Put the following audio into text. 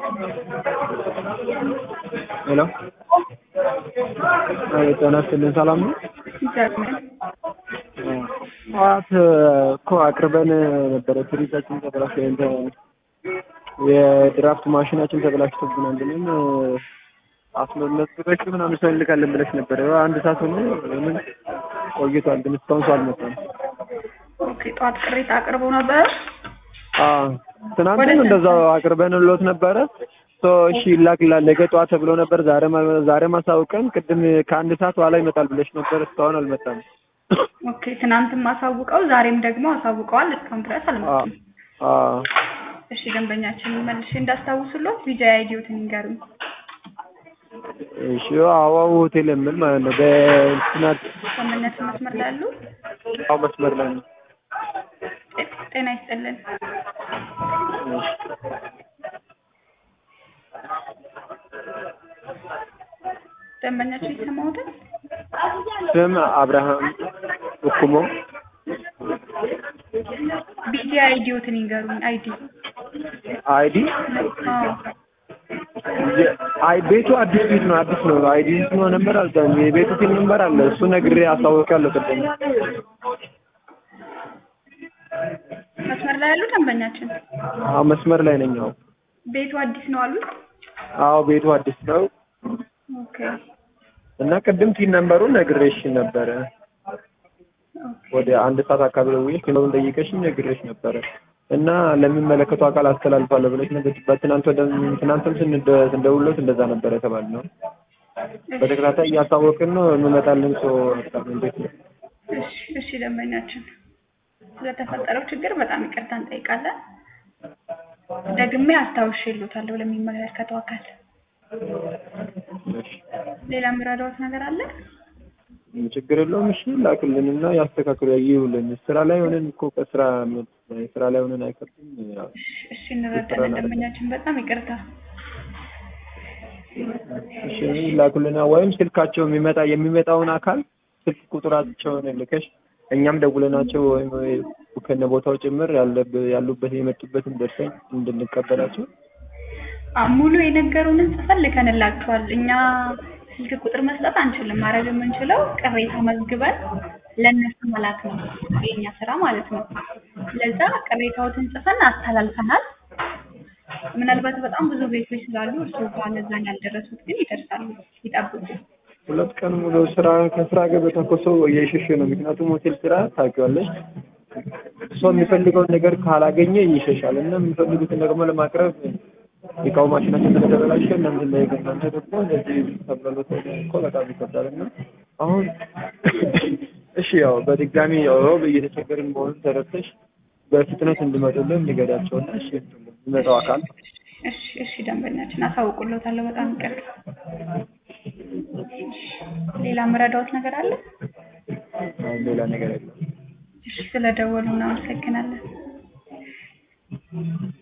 ሄሎ ጤና ይስጥልኝ ሰላም ነው? ጠዋት እኮ አቅርበን ነበረ ፍሪጃችን ተበላሽቶ እንትን የድራፍት ማሽናችን ተበላሽቶብናል ብለን አስመለክተሽ ምናምን ሰው እንልካለን ብለሽ ነበረ። አንድ ሰዓት ሆኖ ምን ቆይቷል፣ ግን እስካሁን ሰው አልመጣም። ኦኬ ጠዋት ቅሬታ አቅርበው ነበር። አዎ ትናንትም እንደዛው አቅርበንሎት ነበረ። ሶ እሺ ይላክላል ነገ ጠዋት ተብሎ ነበር። ዛሬ ዛሬ ማሳውቀን ቅድም ከአንድ ሰዓት በኋላ ይመጣል ብለሽ ነበር። እስካሁን አልመጣም። ኦኬ ትናንትም አሳውቀው ዛሬም ደግሞ አሳውቀዋል። እስካሁን ድረስ አልመጣም። አዎ እሺ ደንበኛችን መልሼ እንዳስታውሱሎት ቪዛ አይዲዮትን ይንገሩኝ። እሺ አዋው ሆቴል የምል ማለት ነው። በእንትናት ስምምነት መስመር ላይ ያሉ አዎ መስመር ላይ ነው። ጤና ይስጥልን። እሺ ደንበኛችን ይሰማዎታል? ስም አብርሃም እኩሞ ቪዛ አይዲዮትን ይንገሩኝ። አይዲ አይዲ አዎ አይ ቤቱ አዲስ ቤት ነው። አዲስ ነው። አይዲ ነው ነበር አልታም የቤቱ ቲም ነበር አለ እሱ ነግሬ አሳውቃለሁ። ቅድም መስመር ላይ ያሉ ደንበኛችን አዎ መስመር ላይ ነኝ። አዎ ቤቱ አዲስ ነው አሉት። አዎ ቤቱ አዲስ ነው ኦኬ እና ቅድም ቲን ነምበሩን ነግሬሽ ነበረ። ወደ አንድ ሰዓት አካባቢ ደውዬሽ ቲኑን ጠይቀሽኝ ነግሬሽ ነበረ እና ለሚመለከቱ አካል አስተላልፋለሁ ብለሽ ነበር። በትናንት ወደ ትናንትም ስንደውልሎት እንደዛ ነበር የተባልነው። በተከታታይ እያሳወቅን ነው እንመጣለን። ሰው እንዴት ነው? እሺ እሺ ደንበኛችን ስለተፈጠረው ችግር በጣም ይቅርታ እንጠይቃለን። ደግሜ አስታውሼልዎታለሁ ለሚመለከተው አካል። እሺ ሌላ የሚረዳዎት ነገር አለ? ችግር የለውም። እሺ ላክልንና ያስተካክሉ ይውልን። ስራ ላይ ሆነን እኮ ከስራ ስራ ላይ ሆነን አይከብድም። ያው እሺ እንረዳለን ደንበኛችን፣ በጣም ይቅርታ። እሺ ላኩልና ወይም ስልካቸው የሚመጣ የሚመጣውን አካል ስልክ ቁጥራቸውን ልከሽ እኛም ደውለናቸው ወይም ከነ ቦታው ጭምር ያሉበት የመጡበትን ደርሰኝ እንድንቀበላቸው አ ሙሉ የነገሩንን ጽፈን ልከንላችኋል። እኛ ስልክ ቁጥር መስጠት አንችልም። ማድረግ የምንችለው ቅሬታ መዝግበን ለእነሱ መላክ ነው የኛ ስራ ማለት ነው። ለዛ ቅሬታዎትን ጽፈን አስተላልፈናል። ምናልባት በጣም ብዙ ቤቶች ስላሉ እርሱ ጋር ለዛን ያልደረሱት ግን ይደርሳሉ። ይጠብቁ። ሁለት ቀን ሙሉ ስራ ከስራ ገበታ እኮ ሰው እየሸሸ ነው። ምክንያቱም ሆቴል ስራ ታውቂዋለሽ፣ ሰው የሚፈልገውን ነገር ካላገኘ ይሸሻል እና የሚፈልጉትን ደግሞ ለማቅረብ የእቃው ማሽናችን ስለተበላሸ እናንተ ላይ እናንተ ደግሞ እንደዚህ ተብሎት እኮ በጣም ይከብዳል እና አሁን እሺ ያው በድጋሚ ያው እየተቸገርን መሆኑን ተረድተሽ በፍጥነት እንዲመጡልን ንገዳቸውና እሺ የሚመጣው አካል እሺ እሺ ደንበኛችን አሳውቁልዎታለሁ። በጣም ይቅርታ። ሌላ የምረዳዎት ነገር አለ? ሌላ ነገር የለም። እሺ ስለደወሉ እናመሰግናለን።